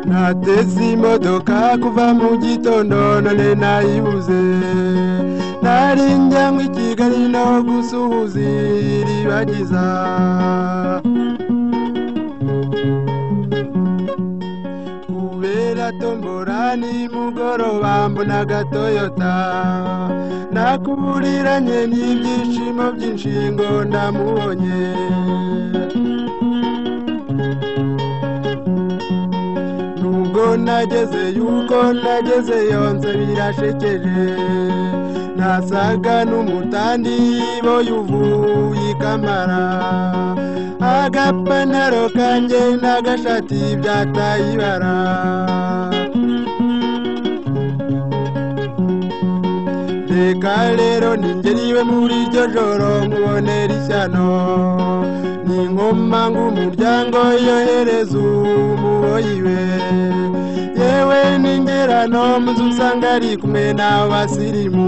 nateze imodoka kuva mu gitondo none nayibuze nari njyanywe i kigali naho gusuhuza iribagiza kubera tombora nimugoroba mbona agatoyota nakuburiranye n'ibyishimo by'inshingo ndamubonye nubwo nageze yuko nageze yonze birashekeje nasaga n'umutandi boyuvuye ikamara agapantaro kanjye n'agashati byataye ibara reka rero ningeriwe muri iryo joro nkubonera ishyano ni nkoma ng'umuryango yohereza umuboyiwe yewe n'ingerano muzi usanga ari kumwe n'abasirimu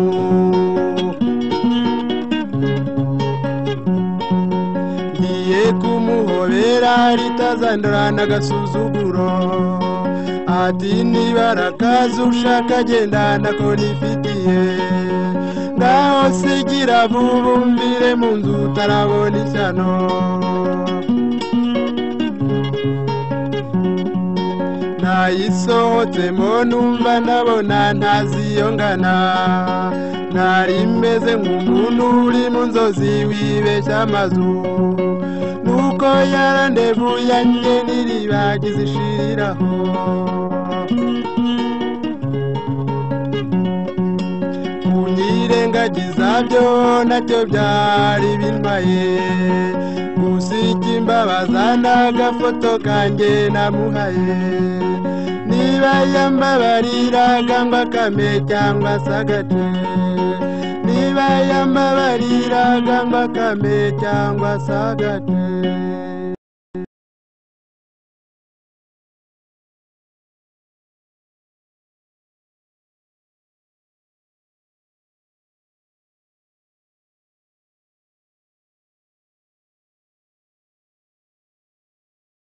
ngiye kumuhobera ritazandura n'agasuzuguro ati nibara akazi ushaka agenda ndakora ifitiye ngaho sigira bubumbire mu nzu utarabona ishyano nayisohotsemo numva ndabona ntaziyongana ntari meze nk'umuntu uri mu nzozi wibeshya amazu nuko yarandevuye njye n'iribagiza ishiriraho kunyirengagiza byo nabyo byari bintwaye gusiga imbabaza n'agafoto kanjye namuhaye niba yambabariraga ngo akame cyangwa se agace niba yambabariraga ngo akame cyangwa se agace